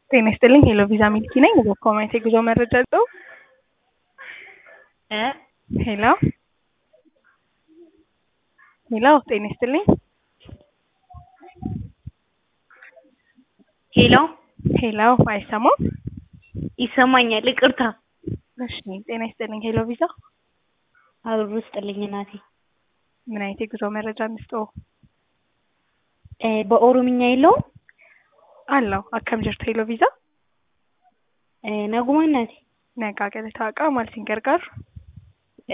ጤና ይስጥልኝ ሄሎ ቪዛ ሚልኪ ነኝ። በኮሜንት የጉዞ መረጃ ልጠው እ ሄሎ ሄሎ ጤና ይስጥልኝ ሄሎ ሄሎ አይሰማም? ይሰማኛል። ይቅርታ እሺ ጤና ይስጥልኝ ሄሎ ቪዛ አብሮ ስጥልኝ እናቴ። ምን አይነት የጉዞ መረጃ እንስጠው? እ በኦሮምኛ የለውም አለው አከም ጅርቱ ሄሎ ቪዛ እ ነጉማ እናቴ ነጋ ገለታ ቃ ማልሲን ገርጋር